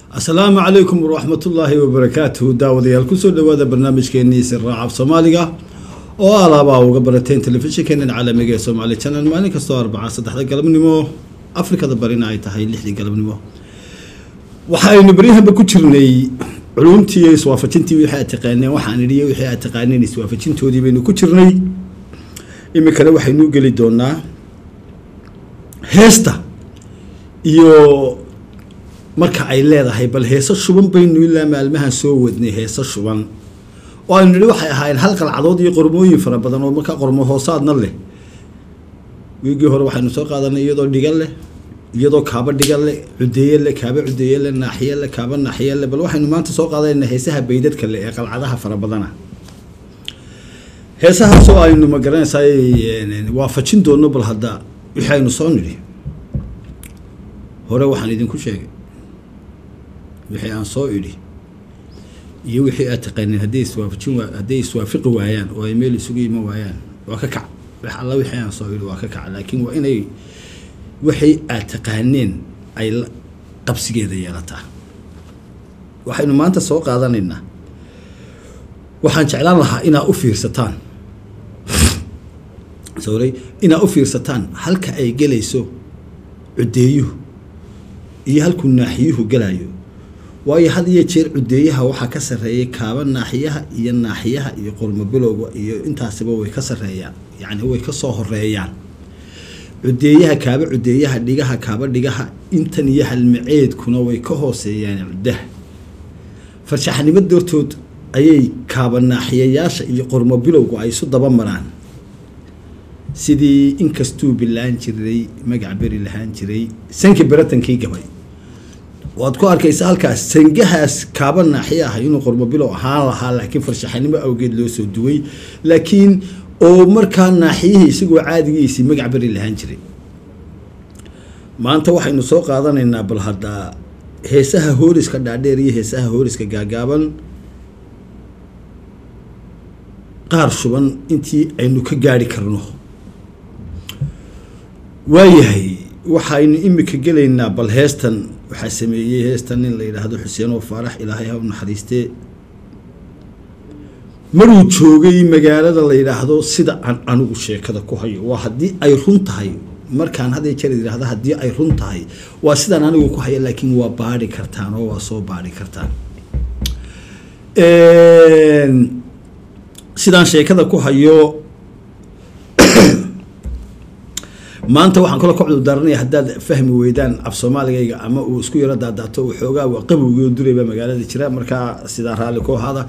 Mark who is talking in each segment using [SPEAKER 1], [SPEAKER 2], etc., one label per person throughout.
[SPEAKER 1] asalaamu calaykum waraxmatullaahi wabarakaatuhu daawadayaal kusoo dhawaada barnaamijkeenii siraaca soomaaliga oo alaabaa uga barateen telefishinkeenan caalamiga ee soomaali channel maalin kastoo arbaca saddexda galabnimo afrikada barina ay tahay lixdii galabnimo waxaynu baryahanba ku jirnay culumtii iyo iswaafajintii wixii aad taqaaneen waxaan idhiyo wixii aad taqaaneen iswaafajintoodii baynu ku jirnay iminkana waxaynu geli doonaa heesta iyo marka ay leedahay bal heeso shuban baynu ilaa maalmahan soo wadnay heeso shuban oo aynu nidhi waxay ahaayeen hal qalcadood iyo qormooyin fara badan oo markaa qormo hoosaadna leh wiigii hore waxaynu soo qaadanay iyadoo dhiga leh iyadoo kaaba dhiga leh cudeeye leh kaaba cudeeye leh naaxiye leh kaaba naaxiye leh bal waxaynu maanta soo qaadanayna heesaha baydadka leh ee qalcadaha fara badana heesahaasoo aynu ma garanaysaa waafajin doono bal hadda wixii aynu soo nidhi hore waxaan idinku sheegay wixii aan soo idhi iyo wixii aad taqaaneen hadday iswaafajin waa hadday iswaafiqi waayaan oo ay meel isugu iman waayaan waa ka kac wax alla wixii aan soo idhi waa ka kac laakiin waa inay wixii aad taqaaneen ay qabsigeeda yeelataa waxaynu maanta soo qaadanaynaa waxaan jeclaan lahaa inaa u fiirsataan sorry inaa u fiirsataan halka ay gelayso cudeeyuhu iyo halkuu naaxiyuhu gelayo waayo had iyo jeer cudeeyaha waxaa ka sarreeyay kaaba naaxiyaha iyo naaxiyaha iyo qormo bilowga iyo intaasiba way ka sarreeyaan yacni way ka soo horeeyaan cudeeyaha kaaba cudeeyaha dhigaha kaaba dhigaha intan iyo halmaceedkuna way ka hooseeyaan cuddaha farshaxnimo dartood ayay kaaba naaxiyayaasha iyo qormo bilowgu ay isu daba maraan sidii inkastuu bilaan jiray magac beri lahaan jiray sanki beratankii gabay waad ku arkaysa halkaas sangahaas kaaba naaxiya ah inuu qormo bilow ahaan lahaa laakiin farshaxanimo awgeed loo soo duway laakiin oo markaa naaxiyihii isagoo caadigiisii magac beri lahaan jiray maanta waxaynu soo qaadanaynaa bal haddaa heesaha hooriska dhaadheer iyo heesaha hooriska gaagaaban qaar shuban intii aynu ka gaari karno waayahay waxaynu imika gelaynaa bal heestan waxaa sameeyey heestan nin la yidhaahdo xuseen oo faarax ilaahay ha u naxariistee maruu joogay magaalada la yidhaahdo sida aan anigu sheekada ku hayo waa haddii ay run tahay markaan hadday jeer yidhaahdo haddii ay run tahay waa sidaan anigu ku hayo laakiin waa baadhi kartaan oo waa soo baadhi kartaan sidaan sheekada ku hayo maanta waxaan kalo ka cudurdaaranaya haddaad fahmi weydaan af soomaaligayga ama uu isku yaro daadaato waxoogaa waa qabowgii oo durayba magaalada jira markaa sidaa raalli ku ahaada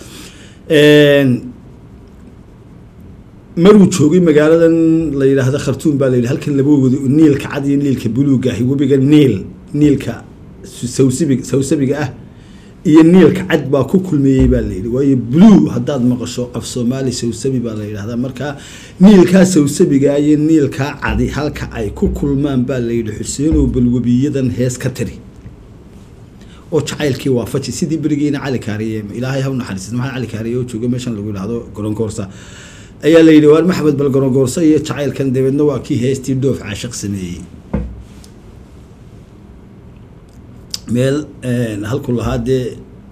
[SPEAKER 1] maruu joogay magaaladan la yidhaahdo khartuum baa la yidhi halkan laba wado niilka cad iyo niilka buluuga ahi webiga niil niilka sawsabig sawsabiga ah iyo niilka cad baa ku kulmeeyey baa la yidhi waayo blue haddaad maqasho af soomaali sawsabi baa la yidhahdaa markaa niilkaa sawsabiga iyo niilkaa cadi halka ay ku kulmaan baa la yidhi xuseenow balwebiyadan hees ka tiri oo jacaylkii waafaji sidii berigiina cali kaariye ilaahay ha u naxariisat maxamed cali kaariye oo jooga meeshan lagu yidhahdo gorongoorsa ayaa la yidhi waar maxamed bal gorongoorsa iyo jacaylkan dabeedna waa kii heestii dhoof caashiq sameeyey meel halku lahaa dee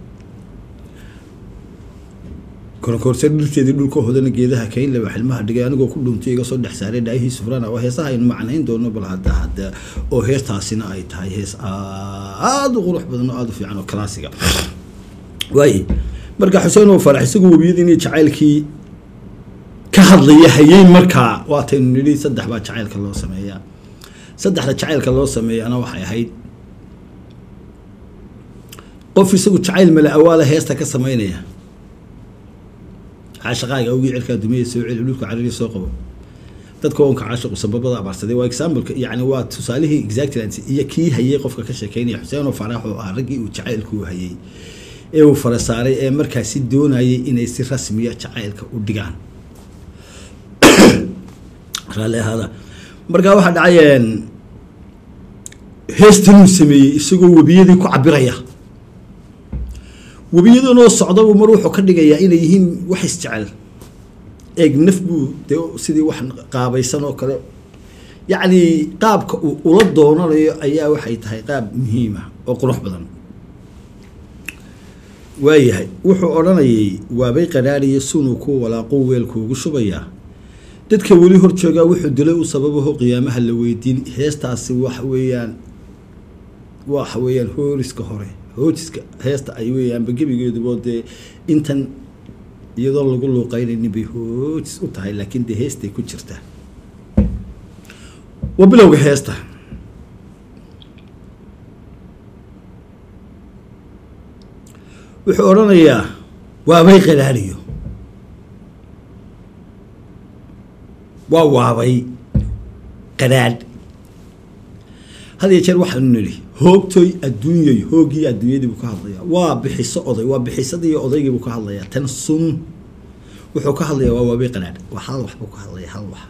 [SPEAKER 1] koronkoorsa dhirteedii dhulka hodana geedaha kaynlaba xilmaha dhigay anigoo ku dhuuntay iga soo dhex saaray dhaayihii sufrana oo heesaha aynu macnayn doono bal hadda hadda oo heestaasina ay tahay hees aada u qurux badan oo aada u fiican oo classiga waaye marka xuseen oo farax isagu webiyadii inay jacaylkii ka hadlaya hayay markaa waataynu nidhi saddex baa jacaylka loo sameeyaa saddexda jacaylka loo sameeyana waxay ahayd qof isagu jacayl mala awaala heesta ka sameynaya caashaqaaga awgii cirkaa dumiya soo celi dhulka cariri soo qabo dadka oonka caashiqu sababada abaarsaday waa exampleka yani waa tusaalihii exactland iyo kii hayay qofka ka sheekeynaya xuseen oo faraax oo ah raggii uu jacaylku hayay ee uu fara saaray ee markaasi doonayay inay si rasmiya jacaylka u dhigaan raalli ahaada markaa waxaa dhacay heestanuu sameeyey isagoo webiyadii ku cabiraya webiyadanoo socdabu mar wuxuu ka dhigayaa inay yihiin wax isjecel eeg naf buu dee sidii wax qaabaysan oo kale yacni qaabka uu ula doonanayo ayaa waxay tahay qaab muhiima oo qurux badan waayahay wuxuu odhanayay waabay qadhaadhiyo sunuu ku walaaqo weelkuugu shubayaa dadka weli hor joogaa wuxuu dilay u sababaho qiyaamaha la weydiin heestaasi waxa weeyaan waxa weeyaan hooriska hore hoojiska heesta ay weeyaanba gebigeedubo dee intan iyadoo lagu luuqeynaynin bay hoojis u tahay laakiin dee heestay ku jirtaa waa bilowga heesta wuxuu odhanayaa waabay qadhaadhiyo waa waabay qadhaadh had iyo jeer waxaanu nidhi hoogtoy adduunyay hooggii adduunyadii buu ka hadlayaa waa bixiso oday waa bixisadii odaygii buu ka hadlayaa tan sun wuxuu ka hadlayaa waa waabay qadhaadh waa hal wax buu ka hadlaya hal wax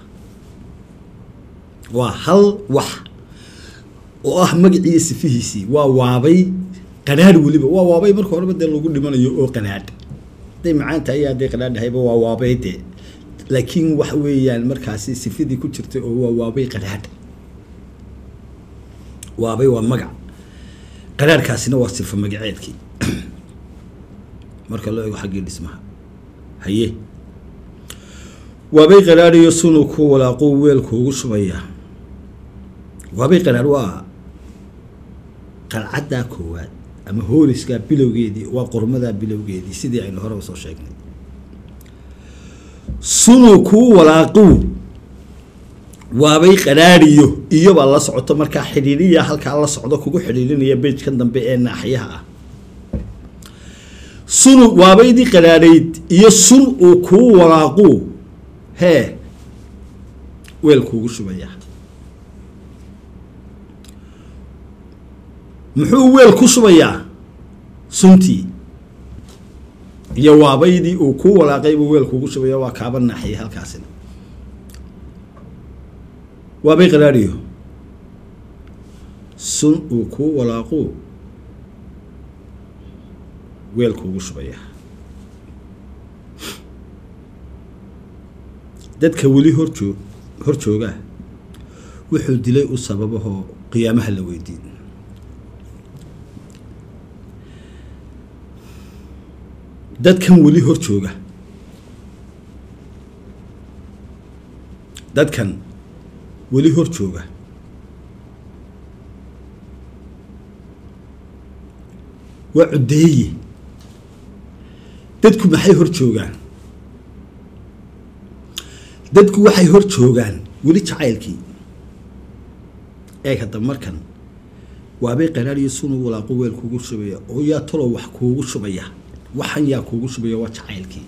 [SPEAKER 1] waa hal wax oo ah magaciiyo sifihiisii waa waabay qadhaadh weliba waa waabay marka horeba dee lagu dhimanayo oo qadhaadh hadday macaan tahay hadday qadhaadhahayba waa waabay dee laakiin waxa weeyaan markaasi sifadii ku jirtay oo waa waabay qadhaadh waabay waa magac qadhaadhkaasina waa sifa magaceedkii marka loo eego xaggii dhismaha haye waabay qadhaadhiyo sunuu ku walaaquu weelkuugu shubayaa waabay qadhaadh waa qalcaddaa koowaad ama hooriskaa bilowgeedii waa qormadaa bilowgeedii sidii aynu horeba soo sheegnay sunuu kuu walaaqiw waabay qadhaadhiyo iyobaa la socoto markaa xidhiidhiya halkaa la socdo kugu xidhiidhinaya bejkan dambe ee naaxyaha ah sunu waabaydii qadhaadhayd iyo sun uu kuu walaaquu hee weel kuugu shubayaa muxuu weel ku shubayaa suntii iyo waabaydii uu kuu walaaqay buu weel kuugu shubaya waa kaaba naaxiya halkaasina waabay qadhaadhiyo sun uu kuu walaaquu weel kuugu shubayaa dadka weli horjoo hor joogaa wuxuu dilay u sababahoo qiyaamaha la weydiin dadkan weli hor jooga dadkan weli hor jooga waa cuddeeye dadku maxay hor joogaan dadku waxay hor joogaan weli jacaylkii eeg hadda markan waabay qaraariyo sunuu walaaqo weel kuugu shubaya oo yaa talow wax kuugu shubaya waxan yaa kuugu shubaya waa jacaylkii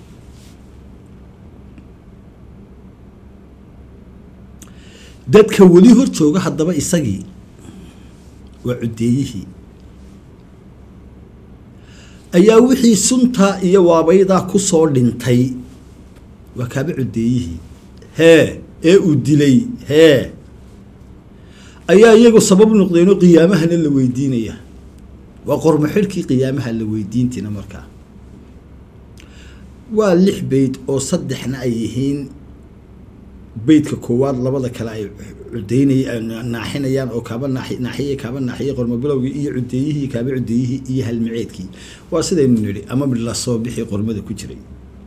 [SPEAKER 1] dadka weli hor jooga haddaba isagii waa cuddeeyihii ayaa wixii suntaa iyo waabaydaa ku soo dhintay waa kaaba cuddeeyihii hee ee uu dilay hee ayaa iyagu sabab noqdeenoo qiyaamahana la weydiinaya waa qormo xidhkii qiyaamaha la weydiintiina markaa waa lix beyd oo saddexna ay yihiin beydka koowaad labada kale ay cudeynay naaxinayaan oo kaaba naaxi naaxiye kaaba naaxiye qormo bilowgii iyo cudeeyihii kaaba cudeeyihii iyo halmiceedkii waa sidaynu nidhi ama la soo bixi qormada ku jiray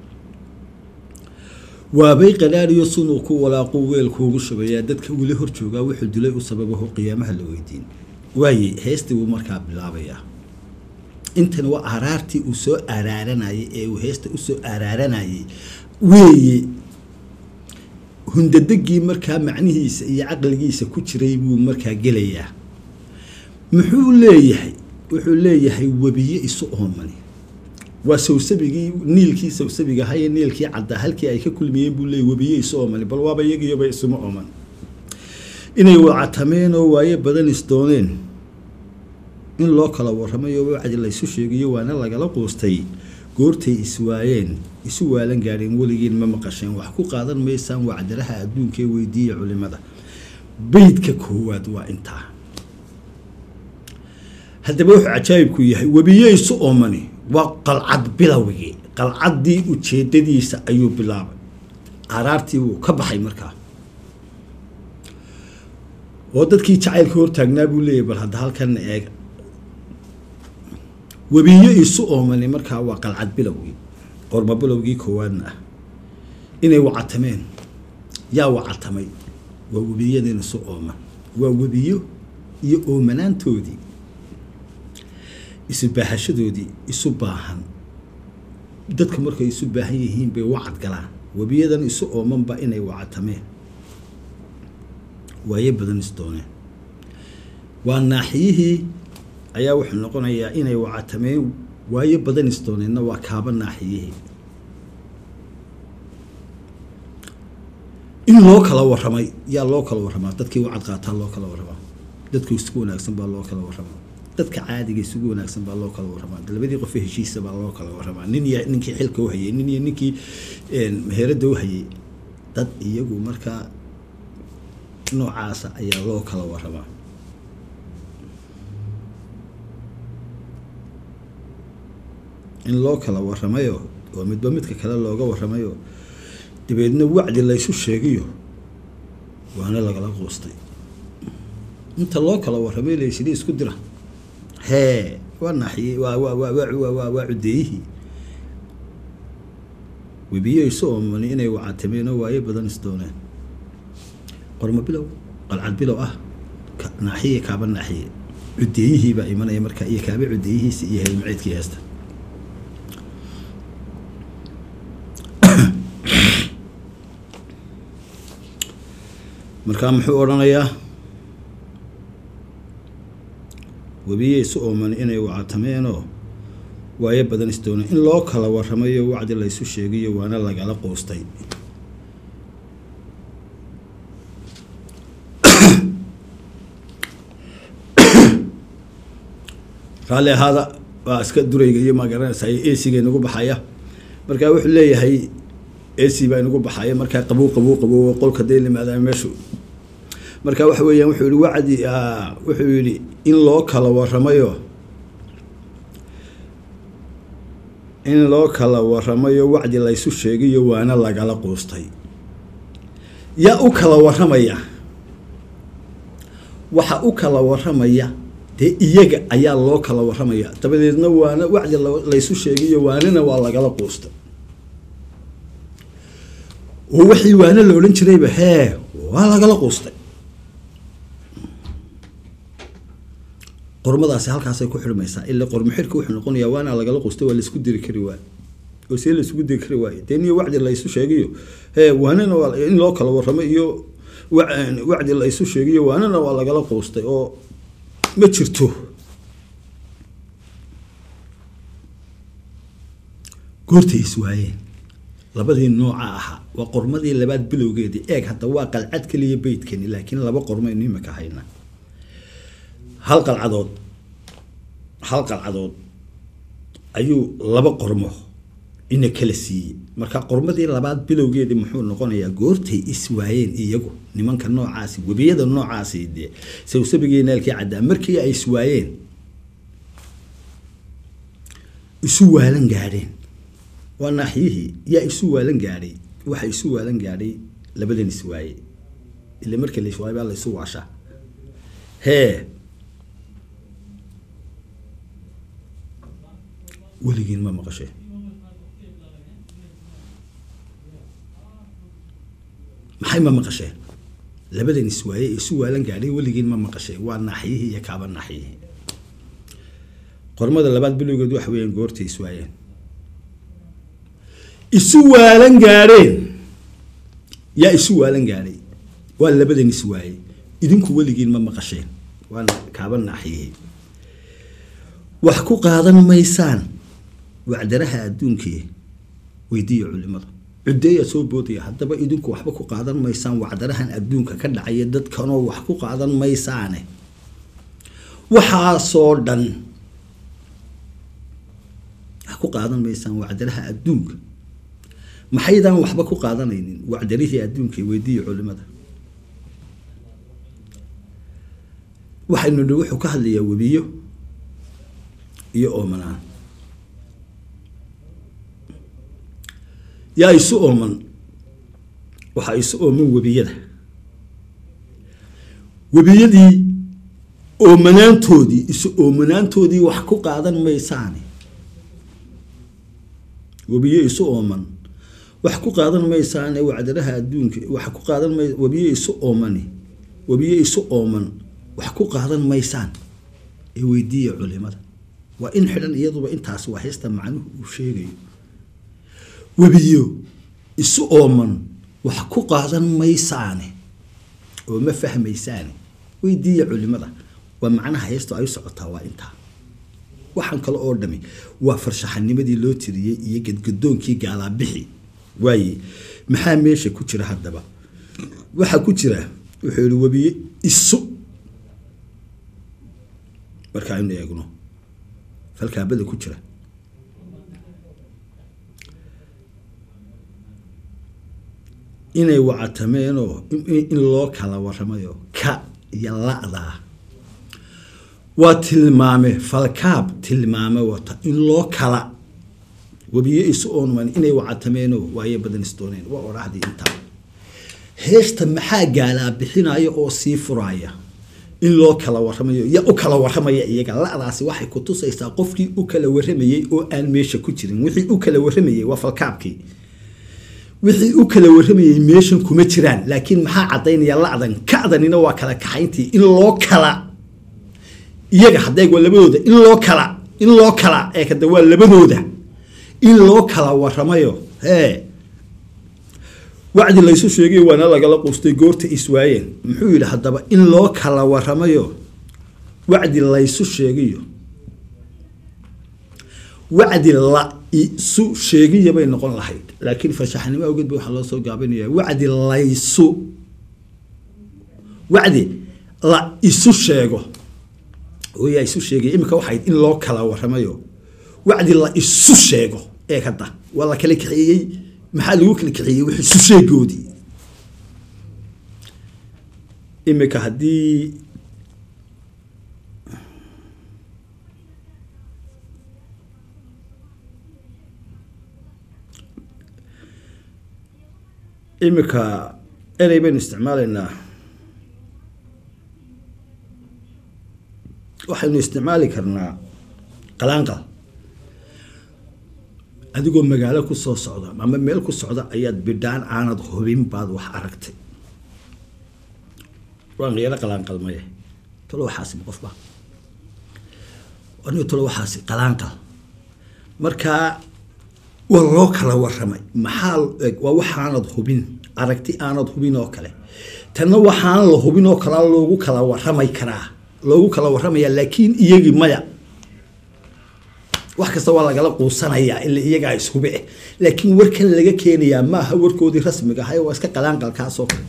[SPEAKER 1] waabay qadhaariyo sunuu ku walaaquu weel kuugu shubayaa dadka weli hor joogaa wuxuu dilay u sababaho qiyaamaha la weydiin waaye heestii wuu markaa bilaabayaa intan waa araartii uu soo araaranayay ee uu heesta usoo araaranayay weeye hundadegii markaa macnihiisa iyo caqligiisa ku jiray buu markaa gelayaa muxuu leeyahay wuxuu leeyahay webiye isu oomani waa sawsabigii niilkii sawsabiga haye niilkii caddaa halkii ay ka kulmiyeen buu leeyay webiye isu oomani bal waaba iyagiyoba isuma ooman inay wacatameen oo waayo badan isdooneen in loo kala warramayo wacdi laysu sheegayo waana lagala quustay goortay iswaayeen isu waalan gaadheen weligiin ma maqasheen wax ku qaadan maysaan wacdaraha adduunkaee weydiiya culimada beydka koowaad waa intaa haddaba wuxuu cajaayibku yahay webiye isu oomani waa qalcad bilowgii qalcaddii ujeedadiisa ayuu bilaabay araartii wuu ka baxay markaa oo dadkii jacaylka hortaagnaa buu leeyahy bal hadda halkan eega webiyo isu oomani markaa waa qalcad bilowgii qorma bilowgii koowaadna ah inay wacatameen yaa wacatamay waa webiyadeen isu ooman waa webiyo iyo oomanaantoodii isu baahashadoodii isu baahan dadka markay isu baahan yihiin bay wacad galaan webiyadan isu oomanba inay wacatameen waayo badan is dooneen waa naaxiyihii ayaa wuxuu noqonayaa inay wacatameen waayo badan is dooneenna waa kaaba naaxiyihii in loo kala waramay yaa loo kala waramaa dadkii wacad qaataa loo kala waramaa dadka isugu wanaagsan baa loo kala waramaa dadka caadiga isugu wanaagsan baa loo kala waramaa labadii qof ee heshiisa baa loo kala waramaa nin iyo ninkii xilka u hayay nin iyo ninkii meherada u hayay dad iyagu markaa noocaasa ayaa loo kala waramaa in loo kala waramayo oo midba midka kale looga waramayo dabeedna wacdi laysu sheegiyo waana lagala quustay inta loo kala waramay laysili isku dira hee waa naaxiyey waa waa waa waa waa waa cudeeyihii webiyo isu oomani inay wacatameenoo waayo badan is dooneen qormo bilow qalcad bilow ah naaxiye kaaba naaxiye cudeeyihii baa imanaya marka iyo kaaba cudeeyihiisi iyo helmaceedkii heesta markaa muxuu odhanayaa webiye isu ooman inay wacatameenoo waayo badan isdoona in loo kala waramayo wacdi laysu sheegiyo waana lagala quustay raalli ahaada waa iska durayga iyo maa garanaysaa esiga inagu baxaya markaa wuxuu leeyahay esi baa inagu baxaya markaa qabow qabow qabow qolka dee limaada meeshu marka waxa weeyaan wuxuu yihi wacdi wuxuu yihi in loo kala waramayo in loo kala waramayo wacdi laysu sheegiyo waana lagala quustay yaa u kala waramaya waxa u kala waramaya dee iyaga ayaa loo kala waramaya dabadeedna waana wacdi laysu sheegiyo waanina waa lagala quustay oo wixii waana la odhan jirayba hee waa lagala quustay qormadaasi halkaasay ku xirmaysaa ila qormo xirka wuxuu noqonayaa waana lagala quustay waa laisku diri kari waayo oo see laisku diri kari waayo dee niyo wacdi laysu sheegiyo hee waanina waa in loo kala waramo iyo wacdi laysu sheegiyo waanina waa lagala quustay oo ma jirto goortay is waayeen labadii nooca ahaa waa qormadii labaad bilowgeedii eeg hadda waa qalcad keliya beydkani laakiin laba qormaynu imika haynaa hal qalcadood hal qalcadood ayuu laba qormo ina kala siiyey marka qormadii labaad bilowgeedii muxuu noqonayaa goortay is waayeen iyagu nimanka noocaasi webiyada noocaasi dee sawsabigii neelkii caddaa markii ay is waayeen isu waalan gaadheen waa naaxiyihii yaa isu waalan gaadhay waxa isu waalan gaadhay labadan is waaye ila markii la iswaayay baa la isu waashaa hee weligiin ma maqashee maxay ma maqasheen labadan is waaye ee isu waalan gaadhay weligiin ma maqashee waa naaxiyihii iyo kaaba naaxiyihii qormada labaad bilowgeed waxa weeyaan goortay is waayeen isu waalan gaadheen yaa isu waalan gaadhay waa labadan is waayey idinku weligiin ma maqasheen waa kaaba naaxiyihii wax ku qaadan maysaan wacdaraha adduunkii weydiiya culimada cudeeya soo boodaya haddaba idinku waxba ku qaadan maysaan wacdarahan adduunka ka dhacaya dadkanoo wax ku qaadan maysaane waxaasoo dhan wax ku qaadan maysaan wacdaraha adduunka maxaydaan waxba ku qaadanaynin wacdarihii adduunka weydiiya culimada waxaynu nihi wuxuu ka hadlayaa webiyo iyo oomanaan yaa isu ooman waxaa isu ooman webiyada webiyadii oomanaantoodii isu oomanaantoodii wax ku qaadan maysaane webiyo isu ooman wax ku qaadan maysaane wacdaraha adduunka wax ku qaadan may webiyo isu oomani webiyo isu ooman wax ku qaadan maysaan ee weydiiya culimada waa in xidhan iyaduba intaas waa heesta macnuhu uu sheegayo webiyo isu ooman wax ku qaadan maysaane oo ma fahmaysaane weydiiya culimada waa macnaha heestu ay u socotaa waa intaa waxaan kale oo dhami waa farshaxanimadii loo tiriyey iyo gadgadoonkii gaalaabixi waaye maxaa meesha ku jira haddaba waxaa ku jira wuxuu yihi webiye isu marka aynu eegno falkaabada ku jira inay wacatameenoo in loo kala waramayo ka iyo la-daa waa tilmaame falkaab tilmaame wata in loo kala webiyo isu oonman inay wacatameenoo waaye badan isdooneen waa odhaahdii intaa heesta maxaa gaalaa bixinaya oo sii furaya in loo kala waramayo ya u kala waramaya iyaga la-daasi waxay ku tusaysaa qofkii u kala waramayey oo aan meesha ku jirin wixii u kala waramayey waa falkaabkii wixii u kala waramayey meeshan kuma jiraan laakiin maxaa caddaynaya la-dan kacdanina waa kala kaxayntii in loo kala iyaga hadeeg waa labadooda in loo kala in loo kala ee kada waa labadooda in loo kala waramayo hee wacdi laysu sheegay waana lagala quustay goorta iswaayeen muxuu yidhi haddaba in loo kala waramayo wacdi laysu sheegiyo wacdi la isu sheegiya bay noqon lahayd laakiin farshaxnimo awgeed ba waxaa loo soo gaabinaya wacdi laysu wacdi la isu sheego yaa isu sheegay iminka waxay in loo kala waramayo wacdi la isu sheego ee hadda waa la kala kaxeeyey maxaa lagu kala kaxeeyey wix isu sheegoodii iminka haddii iminka erey baynu isticmaalaynaa waxaynu isticmaali karnaa qalaanqal adigoo magaalo ku soo socda ama meel ku socda ayaad bidhaan aanad hubin baad wax aragtay waan yaro qalaanqalmaye talo waxaasi ma qofba anigo talo waxaasi qalaanqal markaa waa loo kala waramay maxaa waa waxaanad hubin aragti aanad hubin oo kale tanna waxaan la hubin oo kalea loogu kala waramay karaa loogu kala waramaya laakiin iyagii maya wax kasta waa lagala quusanayaa ila iyagaa ishube eh laakiin warkan laga keenayaa maaha warkoodii rasmiga ahay waa iska qalaanqalkaasoo kale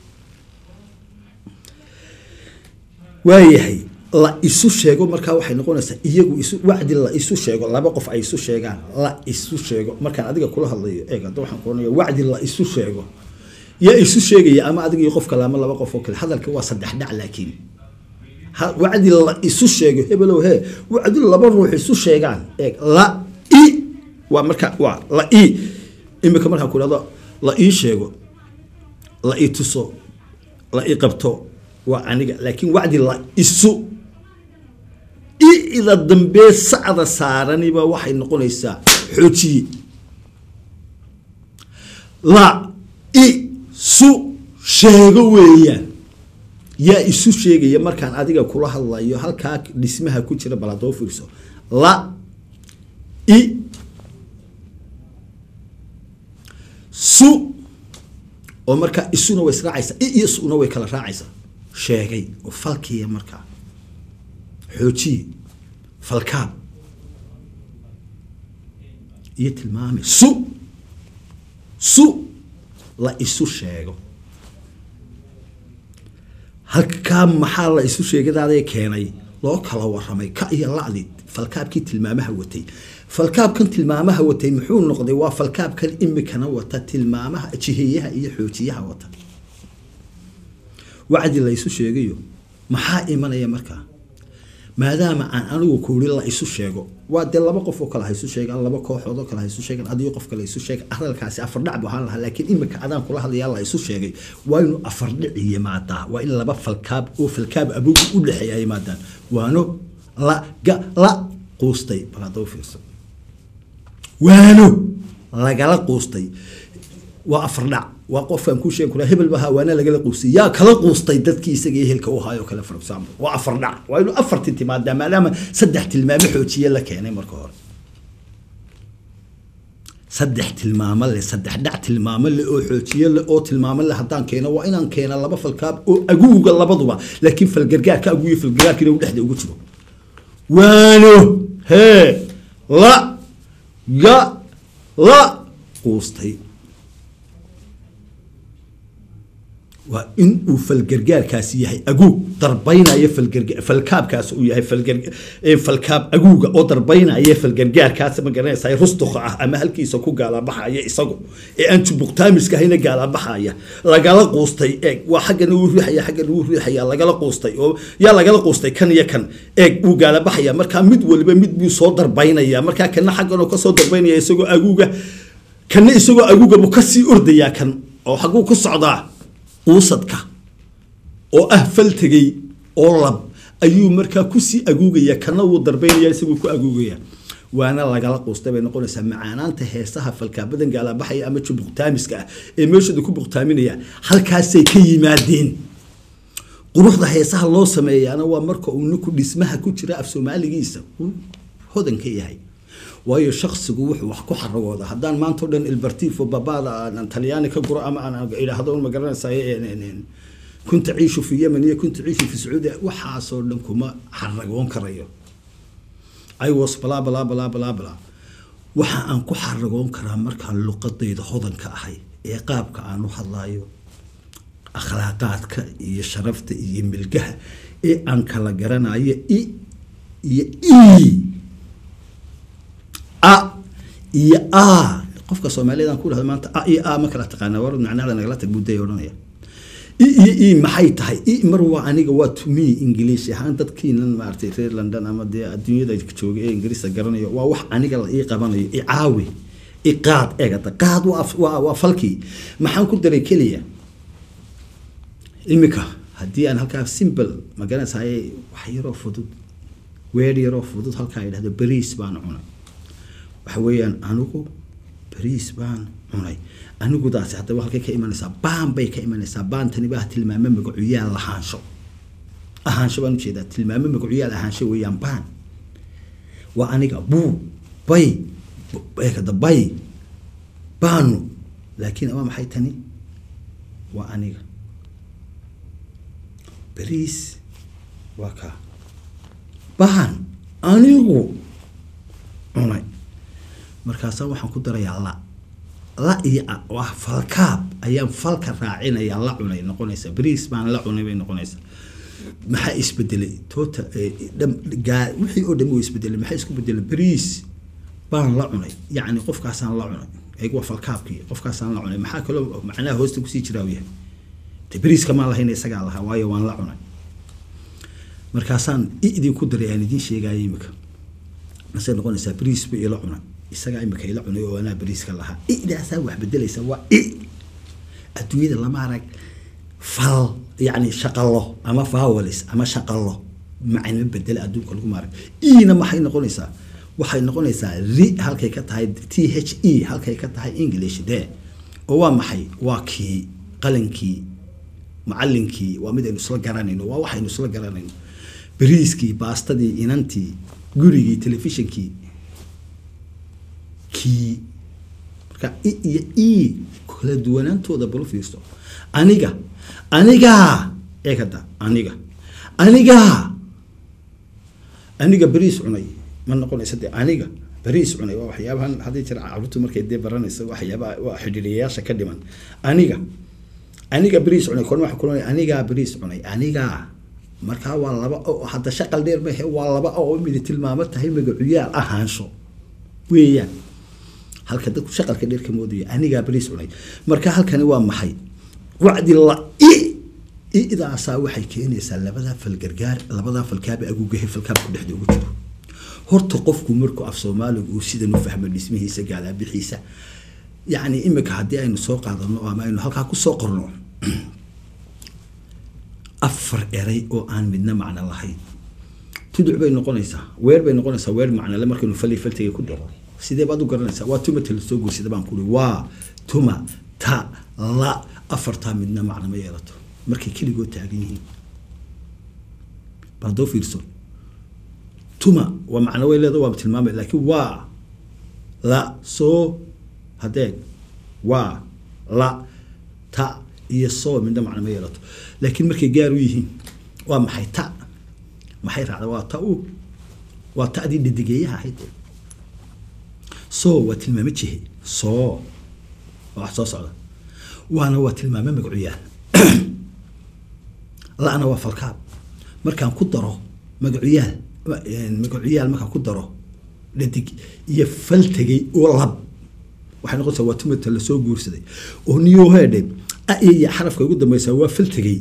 [SPEAKER 1] waayahay la isu sheego markaa waxay noqonaysaa iyagu isu wacdi la isu sheego laba qof ay isu sheegaan la isu sheego markaan adiga kula hadlayo eeg hadda waxaan kuoranaya wacdi la isu sheego yaa isu sheegaya ama adiga iyo qof kale ama laba qof oo kale hadalka waa saddex dhac laakiin wacdi la isu sheego hebelow he wacdi laba ruux isu sheegaan eeg la i waa marka waa la i imika markaan ku ihahdo la ii sheego la ii tuso la ii qabto waa aniga laakiin wacdi la isu i-da dambee sacda saaraniba waxay noqonaysaa xoojiye la i su sheego weeyaan yaa isu sheegaya markaan adiga kula hadlayo halkaa dhismaha ku jira bal hadoo fiirso la i su oo markaa isuna way israacaysaa i iyo suna way kala raacaysaa sheegay oo falkiya markaa xoojiye falkaab iyo tilmaame su su la isu sheego halkaa maxaa la isu sheegadaada keenay loo kala waramay ka iyo lacdi falkaabkii tilmaamaha watay falkaabkan tilmaamaha watay muxuu noqday waa falkaabkan imikana wata tilmaamaha jiheeyaha iyo xoojiyaha wata wacdi la isu sheegayo maxaa imanaya markaa maadaama aan anigu kuuri la isu sheego waa dee laba qof oo kale ha isu sheegaan laba kooxood oo kale ha isu sheegaan adigo qof kale isu sheega hadalkaasi afardhac bu ahaan lahaa laakiin imika adaan kula hadlayaa la isu sheegay waa inuu afardhic yimaadaa waa in laba falkaab oo falkaab abugu u dhexeeya yimaadaan waano la ga la quustay bal hadda u fiirso waano lagala quustay waa afardhac waa qofkaan kuu sheegi kuraa hebel bahaa waana lagala quustay yaa kala quustay dadkii isaga ehelka u haayoo kale for example waa afardhac waa inuu afarti timaadaa maadaama saddex tilmaamo xoojiye la keenay marka hore saddex tilmaamo le saddex dhac tilmaamo le oo xoojiye le oo tilmaamo le haddaan keeno waa inaan keena laba falkaab oo aguuga labaduba laakiin falgargaarka aguuyo falgargaarkiina u dhexda ugu jiro waano hee la ga la quustay waa in uu falgargaarkaasi yahay aguug darbaynaya falgarga falkaabkaas uu yahay falgar falkaab aguuga oo darbaynaya falgargaarkaas ma garanaysaa rustuqa ah ama halkiisa ku gaalabaxaya isagu ee aan jubuqtaamiska ahayna gaalabaxaya lagala quustay eeg waa xaggana uu riixaya xaggana uu riixaya lagala quustay oo yaa lagala quustay kan iyo kan eeg wuu gaalabaxaya markaa mid waliba mid buu soo darbaynaya markaa kana xaggan oo kasoo darbaynaya isagoo aguuga kana isagoo aguuga buu kasii ordayaa kan oo xagguu ku socdaa quusadka oo ah faltegay oo lab ayuu markaa kusii aguugaya kana wuu darbaynaya isaguu ku aguugaya waana lagala quustay bay noqonaysaa macaanaanta heesaha falkaabadan gaalabaxaya ama jubuqtaamiska ah ee meeshooda ku buqtaaminaya halkaasay ka yimaadeen quruxda heesaha loo sameeyaana waa marka uu ninku dhismaha ku jira af soomaaligiisa uu hodan ka yahay waayo shaksigu wuxuu wax ku xaragooda haddaan maanta o dhan ilbartifo babada aan talyaani ka guro ama aan idhaahdo ma garanaysaay kunta ciishu fi yemen iyo kunta ciishu fi sacuudiya waxaasoo dhan kuma xaragoon karayo i was bla bla bla bla bla waxa aan ku xaragoon karaa markaan luqadayda hodanka ahay ee qaabka aan u hadlayo akhlaaqaadka iyo sharafta iyo milgaha ee aan kala garanayo i iyo e a iyo a qofka soomaaliyeed aan ku dhahdo maanta a iyo a ma kala taqaana war macnahada nagala tag buday odhanaya i iyo e maxay tahay i mar waa aniga waa to me english ahaan dadkiinan maaragtay reer london ama dee adduunyada jooga ee ingiriiska garanayo waa wax aniga la ii qabanayo i caawi i qaad eegada qaad waa waa waa falkii maxaan ku daray keliya imika haddii aan halkaa simple ma garanaysaay wax yaroo fudud weer yaroo fudud halkaa idhahdo beriis baan cunay waxa weeyaan anigu beriis baan cunay anigudaasi haddaba halkay ka imanaysaa baan bay ka imanaysaa baantani baa tilmaamo magacuyaal lahaansho ahaansho baan ujeedaa tilmaamo magacuyaal ahaansho weeyaan baan waa aniga buu bay eekada bay baanu laakiin waa maxay tani waa aniga beriis waa kaa baan anigu cunay markaasaa waxaan ku darayaa la la iyo waa falkaab ayaan falka raacinayaa la cunay noqonaysaa beriis baan la cunay bay noqonaysaa maxaa isbedelay toota gaa wixii oo dhan wuu isbedelay maxaa isku bedelay beriis baan la cunay yacni qofkaasaan la cunay eeg waa falkaabkii qofkaasaan la cunay maxaa kaloo macnaha hoosta kusii jiraa u yahay de beriiska maan lahayn isagaa lahaa waayo waan la cunay markaasaan idin ku daray aan idiin sheegaya imika masay noqonaysaa beriis ba ila cunay isagaa imika ila cunay oo anaa beriiska lahaa idaasaa wax bedelaysa waa i adduunyada lama arag fal yacni shaqalo ama fawalis ama shaqalo macno bedela adduunka lagu maarag ina maxay noqonaysaa waxay noqonaysaa ri halkay ka tahay t h e halkay ka tahay english de oo waa maxay waa kii qalankii macalinkii waa mid aynu isla garanayno waa waxaynu isla garanayno beriiskii baastadii inantii gurigii telefishinkii kii marka i iyo e kala duwanaantooda balu fiirso aniga anigaa eekada aniga anigaa aniga beriis cunay ma noqonaysa dee aniga beriis cunay waa waxyaabahan haddii jira caruurtu markay dee baranayso waxyaabaha waa xidhiiriyayaasha ka dhiman aniga aniga beriis cunay kon waxa kulanaya anigaa beriis cunay anigaa markaa waa laba oo hadda shaqal dheer mahe waa laba oo midi tilmaamo tahay magacuyaal ahaansho weeyaan halka dadku shaqalka dheer ka moodaya anigaa beriis cunay marka halkani waa maxay wacdi la i idaasaa waxay keenaysaa labadaa falgargaar labadaa falkaaba agugahe falkaabku dhexda ugu jiro horta qofku markuu af soomaaliga uu sidan u fahmo dhismihiisa gaalaabixiisa yacni imika haddii aynu soo qaadano ama aynu halkaa kusoo qorno afar eray oo aan midna macno lahayn tuduc bay noqonaysaa weer bay noqonaysaa weer macnole markaynu fali faltiga ku daro sidee baad u garanaysaa waa tuma tala soo guursada baan kuri waa tuma ta la afartaa midna macno ma yeelato markay keligoo taagan yihiin baadoo fiirso tuma waa macno way leeda waaba tilmaamay laakiin waa la soo hadeeg waa la ta iyo soo midna macno ma yeelato laakiin markay gaar u yihiin waa maxay ta maxay raacda waa ta u waa ta'dii dhadigeeyaha ahayd soo waa tilmaamo jihe soo waa wax soo socda waana waa tilmaamo magacuyaal la-na waa falkaab markaan ku daro magacuyaal magacuyaal markaan ku daro dhadig iyo faltegay oo lab waxay noqonaysaa waa tumata lasoo guursaday oo niyohedhe ayaya xarafka ugu dambeysaa waa faltegay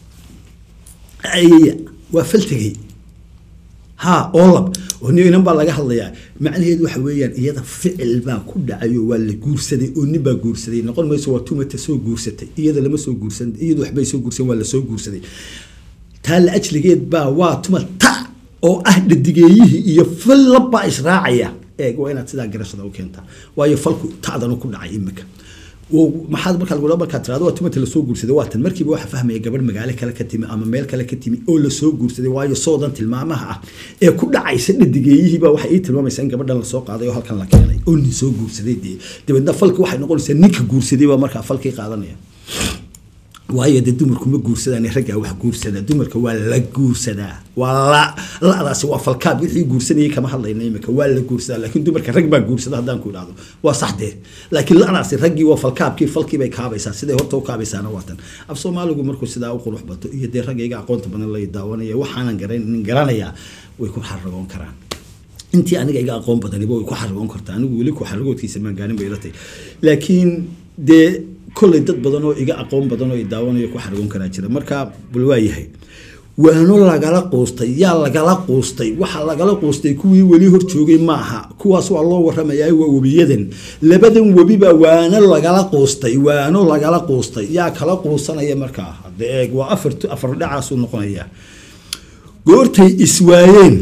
[SPEAKER 1] ayaya waa faltegay ha oo lab oo niyo inan baa laga hadlayaa macnaheedu waxa weeyaan iyada ficil baa ku dhacay oo waa la guursaday oo nin baa guursaday noqon mayso waa tumata soo guursatay iyada lama soo guursan iyadu waxbay soo guursan waa lasoo guursaday taa la ajligeed baa waa tuma ta oo ah dhadigeeyihii iyo fal labbaa israacaya eeg waa inaad sidaa garashada u keentaa waayo falku ta'danu ku dhacay imika maxaad markaa lagu markaa tirado waa tumata lasoo guursaday waa tan markiiba waxa fahmaya gabadh magaalo kale ka timi ama meel kale ka timi oo lasoo guursaday waayo soodan tilmaamaha ah ee ku dhacaysa dhadigeeyihiiba waxay ii tilmaamaysaa in gabadhan lasoo qaaday oo halkan la keenay oo nin soo guursaday dee dabeedna falki waxay noqonaysaa ninka guursaday baa markaa falkii qaadanaya waayo dee dumarku ma guursadaan raggaa wax guursada dumarka waa la guursadaa waa la la-daasi waa falkaab wixii guursanayay kama hadlayna imika waa la guursadaa laakiin dumarka rag baa guursada haddaan ku idhahdo waa sax dee laakiin la-daasi raggii waa falkaabkii falkii bay kaabaysaa siday horta u kaabaysaana waa tan af soomaaligu markuu sidaa u qurux bato iyo dee raggayga aqoonta badan lay daawanaya waxaanan garanin garanayaa way ku xaragoon karaan intii aniga iga aqoon badaniba way ku xaragoon kartaa anigu weli ku xaragoodkiisa maan gaarin bay ilatay laakiin dee kolley dad badan oo iga aqoon badan oo i daawanayo ku xargoon karaa jira marka bal waa yahay waano lagala quustay yaa lagala quustay waxa lagala quustay kuwii weli hor joogay maaha kuwaas waa loo waramayaa waa webiyadan labadan webibaa waano lagala quustay waano lagala quustay yaa kala quusanaya markaa hadda eeg waa afar afar dhacaasuu noqonayaa goortay iswaayeen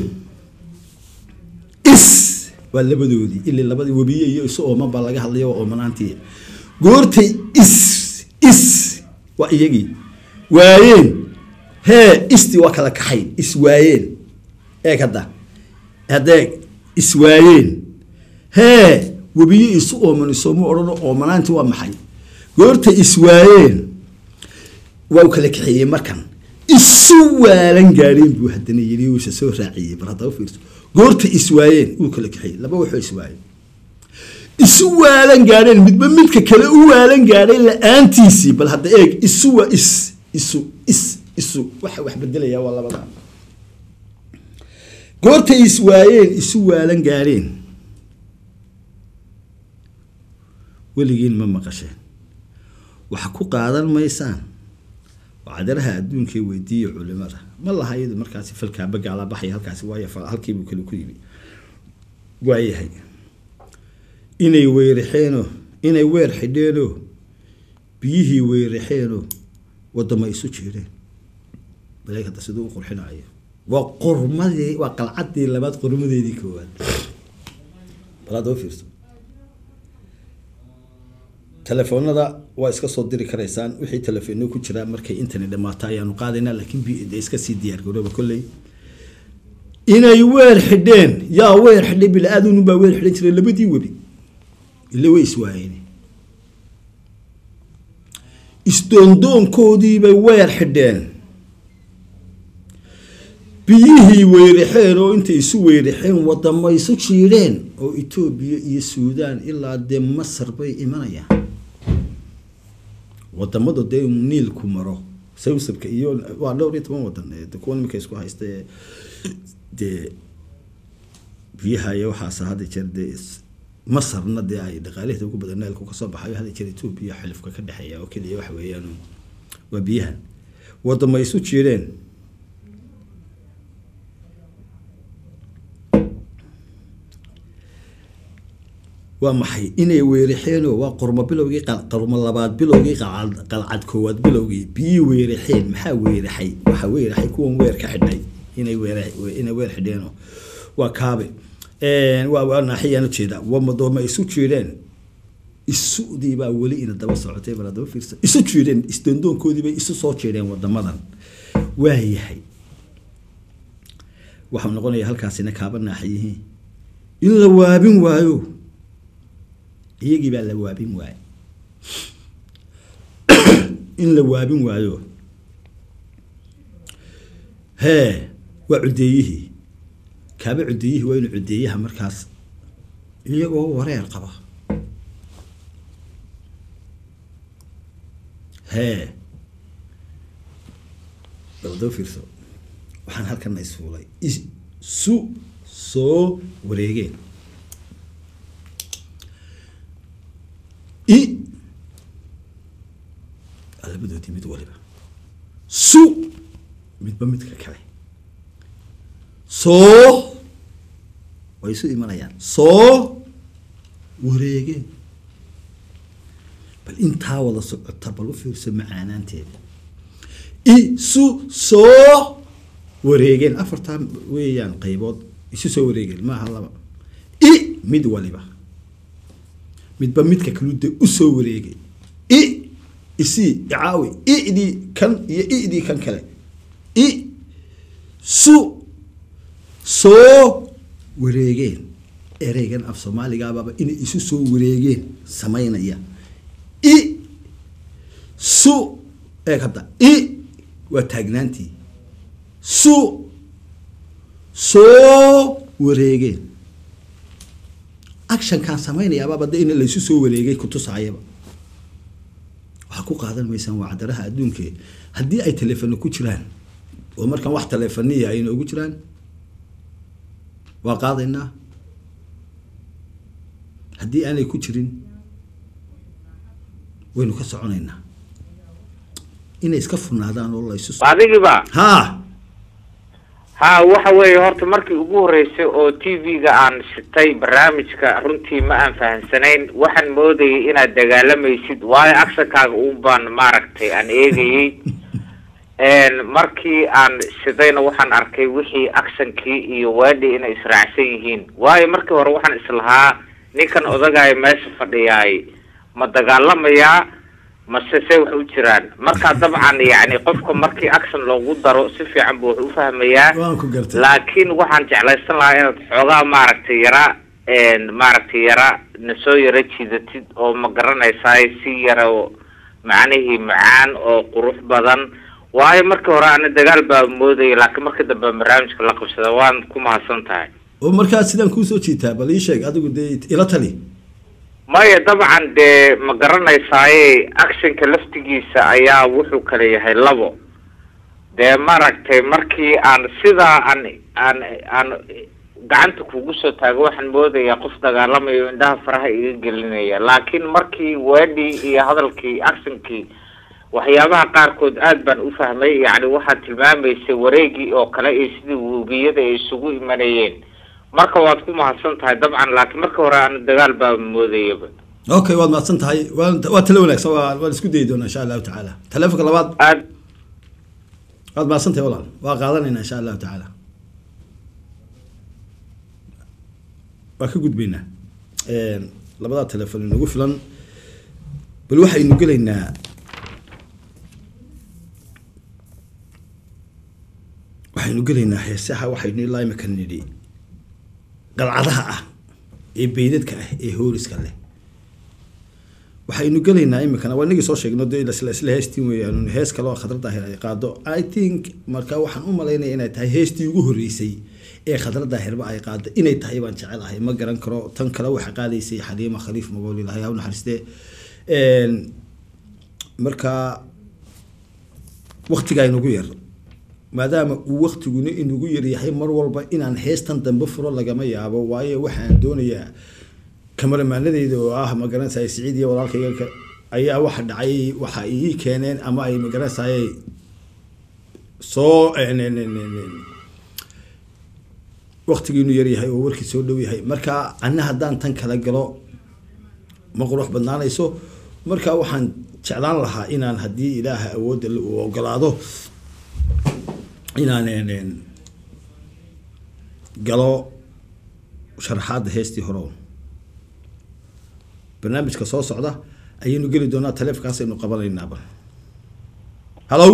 [SPEAKER 1] is waa labadoodii ilaa labadii webiye iyo isu ooman baa laga hadlaya waa oomanaantii goortay is is waa iyagii waayeen hee isti waa kala kaxayn is waayeen eeg hadda hadeeg is waayeen hee webiye isu ooman isooma odhano oomanaanti waa maxay goortay is waayeen waa u kala kaxeeyey markan isu waalan gaadheen buu haddana yidhi uusa soo raaciyey bar haddaba fiirso goorta iswaayeen wuu kala kaxeeyey laba waxoo iswaayeen isu waalan gaadheen midba midka kale u waalan gaadhay la-aantiisii bal hadda eeg isu waa is isu is isu waxa wax bedelaya waa labada goortay iswaayeen isu waalan gaadheen weligiin ma maqasheen waxa ku qaadan maysaan cadaraha adduunkay weydiiya culimada ma laha iyadu markaasi falkaaba gaalabaxay halkaasi waayo halkiibuu kale ku yimi waayahay inay weyrixeenoo inay weer xidheenoo biyihii weyrixeenoo wadama isu jiireen baleeg hadda siduu u qurxinayo waa qormadii waa qalcaddii labaad qormadeedii koowaad balaad oo fiirso telefoonada waa iska soo diri karaysaan wixii telefoonno ku jira markay internet dhamaato ayaanu qaadaynaa laakiin b iska sii diyaargarooba kolley inay weer xidheen yaa weer xidhay bila-aadun baa weer xidhan jiray labadii webi ile way iswaayeen isdoondoonkoodiibay weer xidheen biyihii weyrixeen oo intay isu weyrixeen wadamo isu jiidheen oo etoobiya iyo suudaan ilaa dee masar bay imanayaan wadamadu dee niilku maro sawsabka iyo waa dhowr iyo toban wadan kuwa imika isku haysta dee biyaha iyo waxaas hadda jeer dee masarna dee ay dhaqaalaheeda ugu badan neelku kasoo baxayo hadda jeer etoobiya xilifka ka dhexeeya oo keliya waxa weeyaan waa biyahan wadama isu jiireen waa maxay inay weerixeenoo waa qormo bilowgii qormo labaad bilowgii qalcad koowaad bilowgii biyii weerixeen maxaa weeraxay waxaa weeraxay kuwan weer ka xidhay inay weer inay weer xidheeno waa kaabe waa waa naaxiyaan ujeeda wamadooma isu jiireen isudii baa weli ina daba socotay bal daba fiirsa isu jiireen isdoondoonkoodii bay isu soo jiireen wadamadan waa yahay waxau noqonaya halkaasina kaaba naaxiyihii in la waabin waayo iyagii baa la waabin waayo in la waabin waayo hee waa cudeeyihii kaaba cudeeyihii waa inu cudeeyaha markaas iyagoo wareer qaba hee dabadaba fiirso waxaan halkana isfuulay isu soo wareegeen i labadoodii mid waliba su midba midka kale soo way isu imanayaan soo wareegeen bal intaa wada socota bal u fiirso macaanaanteeda isu soo wareegeen afartaa weeyaan qaybood isu soo wareegeen maaha laba i mid waliba midba midka kalude usoo wareegay i isii icaawi idii kan iyo idii kan kale i su soo wareegeen ereygan af soomaaligaababa inay isu soo wareegeen samaynaya i su eeg hadda i waa taagnaantii su soo wareegeen actionkaan samaynayaababa de in laysu soo wareegay kutusaayaba waxaa ku qaadan maysaan waa cadaraha adduunke haddii ay telefono ku jiraan oo markaan wax telefoniya ay noogu jiraan waa qaadaynaa haddii aanay ku jirin waynu ka soconaynaa inay iska furnaadaan oo laysu
[SPEAKER 2] adigiba
[SPEAKER 1] ha
[SPEAKER 2] ha waxa weeye horta markii ugu horreysay oo t v-ga aan shitay barnaamijka runtii ma aan fahamsanayn waxaan moodayay inaad dagaalamaysid waayo actionkaaga uun baan maaragtay aan eegayey markii aan shidayna waxaan arkay wixii actionkii iyo waadhi inay israacsan yihiin waayo markii hore waxaan islahaa ninkan odagaayo meesha fadhiyaay ma dagaalamayaa mase se wax u jiraan marka dabcan yani qofka markii action loogu daro si fiican buu wax u fahmayaa
[SPEAKER 1] waan ku gartay
[SPEAKER 2] laakiin waxaan jeclaysan lahaa inaad xoogaa maaragtay yara maaragtay yara nasoo yara jiidatid oo ma garanaysaay si yara oo macnihii macaan oo qurux badan waayo markii hore ana dagaal baa moodaya laakiin markii dambe barnaamijka la qabsada waan ku mahadsan tahay
[SPEAKER 1] oo markaa sidaan kuusoo jiitaa bal ii sheeg adigu dee ila tali
[SPEAKER 2] maya dabcan dee ma garanaysaaye actionka laftigiisa ayaa wuxuu kala yahay labo dee maaragtay markii aan sidaa aan aan aan gacanta kugu soo taago waxaan moodayaa qof dagaalamayo indhaha faraha iga gelinaya laakiin markii weedhii iyo hadalkii actionkii waxyaabaha qaarkood aad baan u fahmay yacni waxaad tilmaamaysay wareegii oo kale iyo sidii webiyada ay isugu imanayeen marka waad ku mahadsan tahay dabcan laakiin marka hore aan dagaal baa moodayaba
[SPEAKER 1] okay waad mahadsan tahay waa waa talo wanaagsan waa waan isku dayi doonaa insha allahu tacaala telefonka labaad
[SPEAKER 2] aad
[SPEAKER 1] waad mahadsan tahay walaal waa qaadanayna insha allahu tacaala waa ka gudbaynaa labadaa telefon inagu filan bal waxaynu gelaynaa waxaynu gelaynaa heesaha waxaynu ilaa imika nidhi qalcadaha ah ee beydadka ah ee hooriska leh waxaynu gelaynaa imikana waa inagii soo sheegno de isla isla heestiin weeyaan hees kale oo khadrada daahir ay qaado i think marka waxaan u malaynaya inay tahay heestii ugu horreysay ee khadra daahirba ay qaado inay tahay baan jecelahay ma garan karo tan kale waxa qaadaysay xaliima khaliif magool ilahay ha u naxariistee marka waktigaa inagu yar maadaama uu waktiguna inagu yaryahay mar walba inaan heestan dambe furo lagama yaabo waayo waxaan doonayaa kamaramaanadeyda oo ah magaranaysaay siciid iyo walaalkayga ayaa waxa dhacay waxa ii keeneen ama ay magaranaysaay soo waktigiinu yar yahay oo warkii soo dhow yahay marka ana haddaan tan kala galo ma qurux badnaanayso marka waxaan jeclaan lahaa inaan haddii ilaaha awoodda uu ogolaado inaan galo sharaxaadda heestii hore barnaamijka soo socda ayaynu geli doonaa taleefkaasaynu qabanaynaaba hallo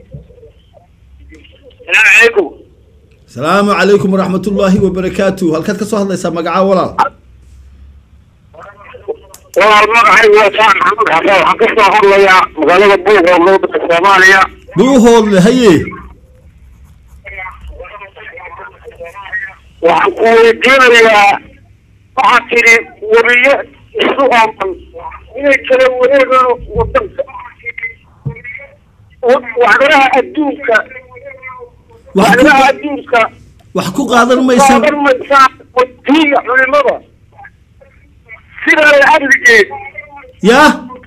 [SPEAKER 2] salaamu calaykum
[SPEAKER 1] salaamu calaykum waraxmat ullaahi wabarakaatu halkaad ka soo hadlaysaa magacaa walaal
[SPEAKER 2] walaal magacaygu waa saan maxamed xasan waxaan ka soo hadlayaa magaalada buuqoo lowdaka soomaaliya
[SPEAKER 1] buuhoodle haye
[SPEAKER 2] waxaan ku weydiinayaa waxaad tidhi webiyo isu ooman inay kala wareegaan wadanka wacdaraha adduunka wacdaraha adduunka
[SPEAKER 1] wax ku qaadan maysa
[SPEAKER 2] qaadan maysaan wadiiga culimada sidaa la adligeed
[SPEAKER 1] yaa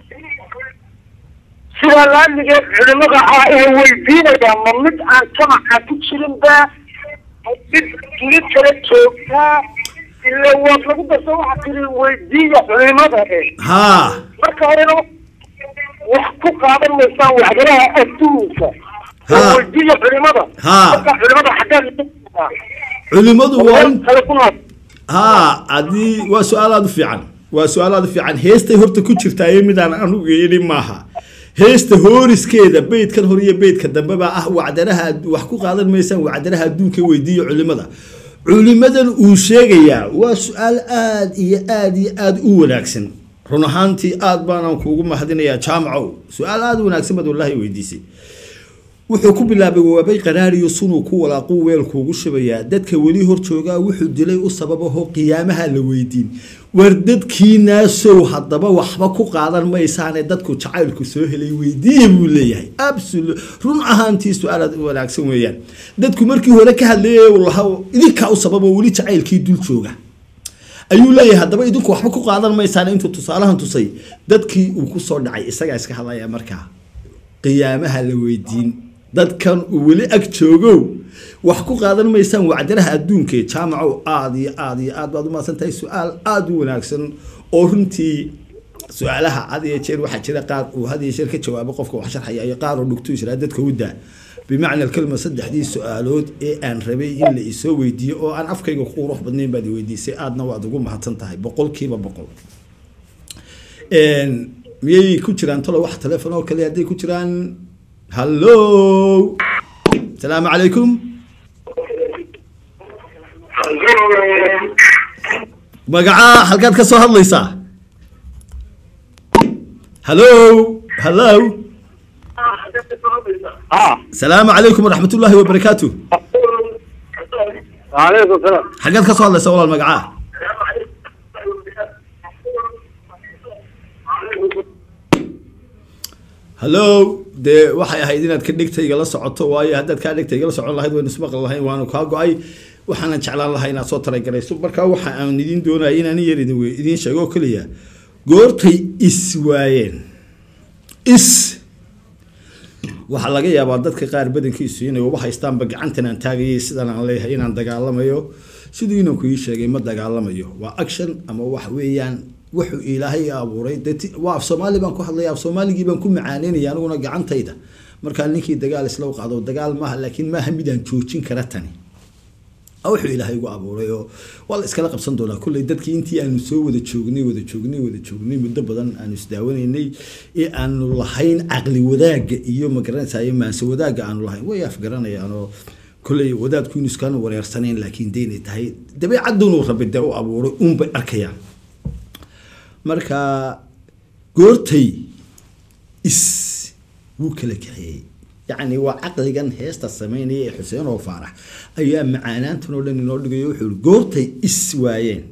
[SPEAKER 2] sidaa la adligeed culimada ah ee weydiinayaan ma mid aan jamaca ku jirin ba mid mid kala joogtaa ila waad lagu darsa waxaa tiri weydiiya culimada eh
[SPEAKER 1] haa
[SPEAKER 2] marka horena wax ku qaadan maysaan waxdaraha adduunka
[SPEAKER 1] Ha.
[SPEAKER 2] weydiiya culimada
[SPEAKER 1] Ha.
[SPEAKER 2] marka culimada xaggeed
[SPEAKER 1] culimadu waa in
[SPEAKER 2] kale ku nool
[SPEAKER 1] haa haddii waa su-aal aada u fiican waa su-aal aada u fiican heestay horta ku jirtaa iyo midaan anugu yidhi maaha heesta hooriskeeda beydkan hore iyo beydka dambe baa ah wacdaraha wax ku qaadan maysaan wacdaraha adduunka weydiiya culimada culimadan uu sheegayaa waa su-aal aada iyo aada iyo aada u wanaagsan run ahaantii aada baanaan kuugu mahadinayaa jaamacow su-aal aada u wanaagsan baad wallahi weydiisay wuxuu ku bilaabay waabay qaraariyo sunuu ku walaaquu weelkuugu shubayaa dadka weli hor joogaa wuxuu dilay u sababaho qiyaamaha la weydiin war dadkiinaasow haddaba waxba ku qaadan maysaane dadku jacaylku soo helay weydiiya buu leeyahay absolu run ahaantii su-aalaad u wanaagsan weeyaan dadku markii hore ka hadlayay lahaa idinkaa u sababo weli jacaylkii dul jooga ayuu leeyahay haddaba idinku waxba ku qaadan maysaan intuu tusaalahan tusay dadkii uu kusoo dhacay isagaa iska hadlaya markaa qiyaamaha la weydiin dadkan uu weli ag joogow wax ku qaadan maysaan wacdaraha adduunka ee jaamacow aada iyo aada iyo aad baad umahadsan tahay su-aal aada u wanaagsan oo runtii su-aalaha had iyo jeer waxaa jira qaar uu had iyo jeer ka jawaabo qofka wax sharxaya iyo qaar oo dhugtu israa dadka u daa bimacna alkalma saddexdii su-aalood ee aan rabay in la isoo weydiiyo oo aan afkayga ku qurux badnayn baad i weydiisay aadna waad ugu mahadsan tahay boqolkiiba boqol miyay ku jiraan talo wax telefoon oo kale hadday ku jiraan hallo asalaamu calaykum magacaa halkaad ka soo hadlaysaa hallo hallo
[SPEAKER 2] ha
[SPEAKER 1] asalaamu calaykum waraxmat ullaahi wabarakaatu
[SPEAKER 2] waaleykum salaam
[SPEAKER 1] xaggeed ka soo hadlaysaa walaal magacaa hallo dee waxay ahayd inaad ka dhigta igala socoto waayo haddaad kaa dhigta igala socon lahayd waynu ismaqli lahayn waanu kaa go-ay waxaanan jeclaan lahaa inaad soo talagarayso marka waxa aan idin doonaya inaan yar idin we- idiin sheego oo keliya goortay is waayeen is waxaa laga yaabaa dadka qaar badankiisu inay uba haystaanba gacantan aan taagayay sidan aan leeyahay inaan dagaalamayo siduu inanku ii sheegay ma dagaalamayo waa action ama wax weeyaan wuxuu ilaahay abuuray dee ti- waa af soomaali baan ku hadlaya af soomaaligii baan ku macaaneynaya aniguna gacantayda markaa ninkii dagaal isla u qaado dagaal maaha laakiin maaha midaan joojin kara tani Aa wuxuu ilaahay igu abuuray oo waa la iskala qabsan doonaa kulley dadkii intii aanu soo wada joognay wada joognay wada joognay muddo badan aanu isdaawanaynay ee aanu lahayn caqli wadaagga iyo magaranaysayo maanse wadaagga aanu lahayn way afgaranayaan oo kulley wadaadku inu iskaanu wareersanayn laakiin deynay tahay dabeecadduunu rabbi dee u abuuray uunbay arkayaan marka goortay is wuu kala kaxeeyey yacni waa caqligan heesta sameynaya ee xuseen oo faarax ayaa macaanaantan oo dhan inoo dhigayo wuxuu ihi goortay is waayeen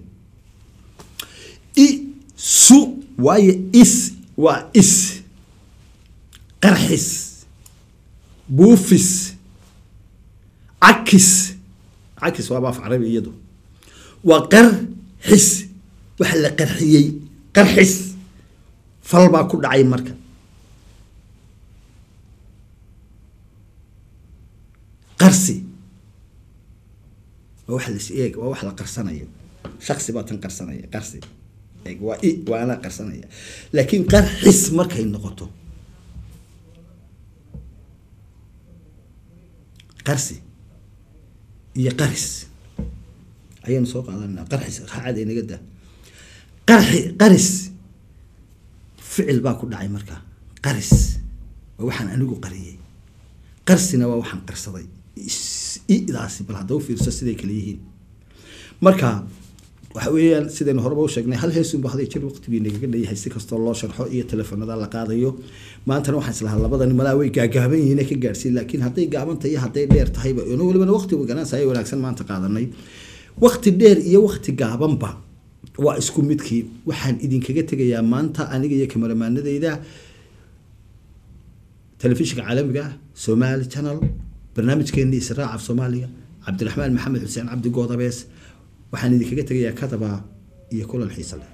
[SPEAKER 1] i su waayo is waa is qarxis buufis cakis cakis waaba af carabi iyadu waa qarxis waxa la qarxiyey qarxis fal baa ku dhacay marka qarsi waa wax las eeg waa wax la qarsanayo shaksi baa tan qarsanaya qarsi eeg waa i waa anaa qarsanaya laakiin qarxis markay noqoto qarsi iyo qaris ayaynu soo qaadanaa qarxis raacad inaga daa qarxi qaris ficil baa ku dhacay markaa qaris waa waxaan anigu qariyey qarsina waa waxaan qarsaday idaasi bal haddaba fiirso siday kale yihiin marka waxa weeyaan sidaynu horeba u sheegnay hal heesunba haday jir waqtigii nagaga dhayahay si kastoo loo sharxo iyo telefoonada la qaadayo maantana waxaan islahaa labadani malaa way gaagaaban yihiin ka gaarsiin laakiin hadday gaaban tahay hadday dheer tahayba ino walibana waqti ganaansaya wanaagsan maanta qaadanay waqti dheer iyo waqti gaabanba waa isku midkii waxaan idinkaga tegayaa maanta aniga iyo kamaramaanadeyda telefishinka caalamiga ah somali channel barnaamijkeeni israac af soomaaliga cabdiraxmaan maxamed xuseen cabdi goodabees waxaan idinkaga tegayaa kadaba iyo kulan xiise leh